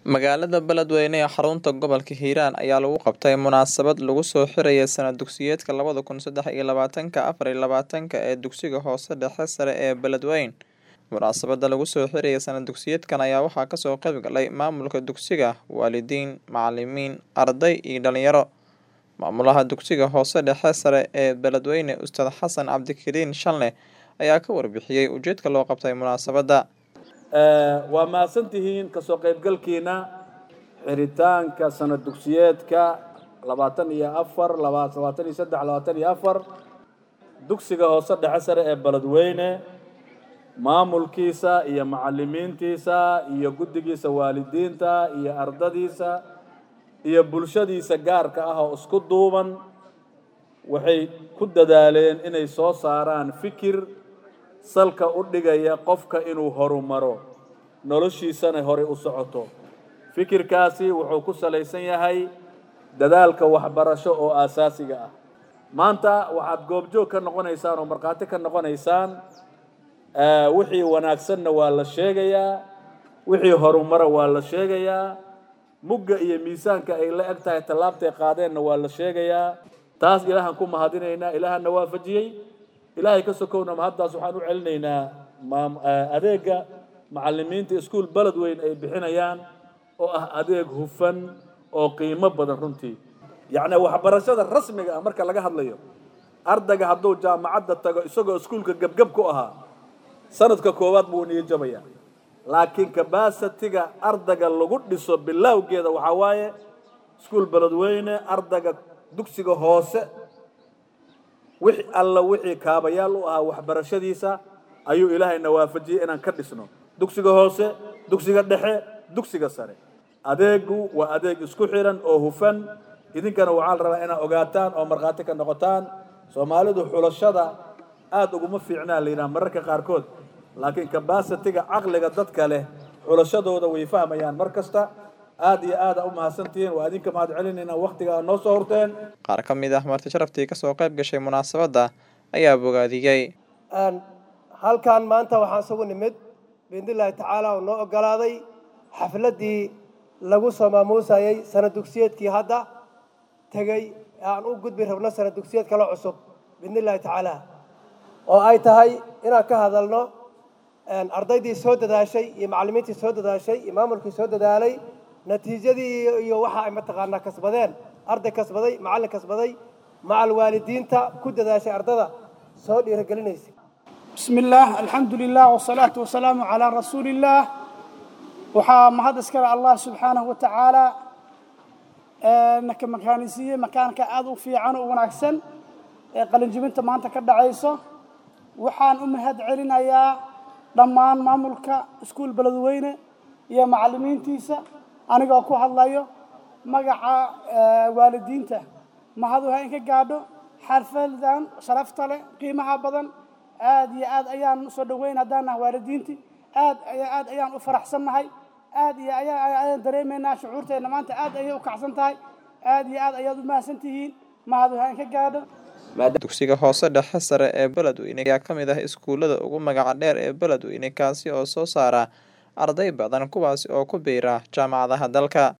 Magaalada Beledweyne ee xarunta gobolka Hiiraan ayaa lagu qabtay munaasabad lagu soo xirayay sanad dugsiyeedka labada kun saddex iyo labaatanka afar iyo labaatanka ee dugsiga hoose dhexe sare ee Beledweyne. Munaasabada lagu soo xirayay sanad dugsiyeedkan ayaa waxaa kasoo qayb galay maamulka dugsiga, waalidiin, macalimiin, arday iyo dhalinyaro. Maamulaha dugsiga hoose dhexe sare ee Beledweyne Ustaad Xasan Cabdikariin Shanle ayaa ka warbixiyay ujeedka loo qabtay munaasabada. waa mahadsantihiin kasoo qaybgalkiina xiritaanka sanad dugsiyeedka labaatan iyo afar labaatan iyo saddex labaatan iyo afar dugsiga hoose dhexe sare ee beledweyne maamulkiisa iyo macalimiintiisa iyo guddigiisa waalidiinta iyo ardadiisa iyo bulshadiisa gaarka ah oo isku duuban waxay ku dadaaleen inay soo saaraan fikir salka u dhigaya qofka inuu horumaro noloshiisana horey u socoto fikirkaasi wuxuu ku salaysan yahay dadaalka waxbarasho oo aasaasiga ah maanta waxaad goobjoog ka noqonaysaan oo markhaati ka noqonaysaan wixii wanaagsanna waa la sheegayaa wixii horumara waa la sheegayaa mugga iyo miisaanka ay la eg tahay tallaabtay qaadeenna waa la sheegayaa taas ilaahaan ku mahadinaynaa ilaahana waafajiyey ilaahay ka sokowna mahaddaas waxaan u celinaynaa adeega macalimiinta iskuol beledweyn ay bixinayaan oo ah adeeg hufan oo qiimo badan runtii yacni waxbarashada rasmiga ah marka laga hadlayo ardayga hadduu jaamacadda tago isagoo iskuolka gebgeb ku ahaa sanadka koowaad buu niyo jabaya laakiin kabasitiga ardayga lagu dhiso bilowgeeda waxaa waaye iskuol beledweyne ardayga dugsiga hoose wixii alla wixii kaabayaal u ahaa waxbarashadiisa ayuu ilaahayna waafajiyey inaan ka dhisno dugsiga hoose dugsiga dhexe dugsiga sare adeegu waa adeeg isku xiran oo hufan idinkana waxaa la rabaa inaad ogaataan oo markhaati ka noqotaan soomaalidu xulashada aada uguma fiicnaa la yidhaha mararka qaarkood laakiin kabasitiga caqliga dadka leh xulashadooda way fahmayaan mar kasta aada iyo aada u mahadsantihiin waa idinka mahad celinayna waktiga aad noo soo horteen Qaar ka mid ah marti sharaftii kasoo qayb gashay munaasabada ayaa bogaadiyey. halkan maanta waxaan isugu nimid biidnillaahi tacaala oo noo ogolaaday xafladdii lagu soo maamuusayay sanad dugsiyeedkii hadda tegey ee aan u gudbi rabno sanad dugsiyeed kale cusub biidnillahi tacaala oo ay tahay inaan ka hadalno ardaydii soo dadaashay iyo macallimiintii soo dadaashay iyo maamulkii soo dadaalay natiijadii iyo waxa ay mataqaanaa kasbadeen arday kasbaday macallin kasbaday macal waalidiinta ku dadaashay ardada soo dhiirigelinaysa بسم الله الحمد لله والصلاة والسلام على رسول الله waxaa mahad iskale allah subxaanahu wa tacaala naka makaanisiiye makaanka aada u fiican oo wanaagsan ee qalinjibinta maanta ka dhacayso waxaan u mahad celinayaa dhammaan maamulka iskuol beledweyne iyo macallimiintiisa anigoo ku hadlayo magaca waalidiinta mahadu ha inka gaadho xarfadan sharafta leh qiimaha badan aad iyo aad ayaan usoo dhaweyn haddaan nahay waalidiintii aad iyo aad ayaan u faraxsannahay aad iyo ayaan dareemaynaa shucuurteenna maanta aad ayay u kacsan tahay aad iyo aad ayaad u mahadsan tihiin mahadu ha inka gaadho Dugsiga hoose dhexe sare ee Beledweyne ayaa ka mid ah iskuulada ugu magaca dheer ee Beledweyne kaasi oo soo saara arday badan kuwaasi oo ku biira jaamacadaha dalka.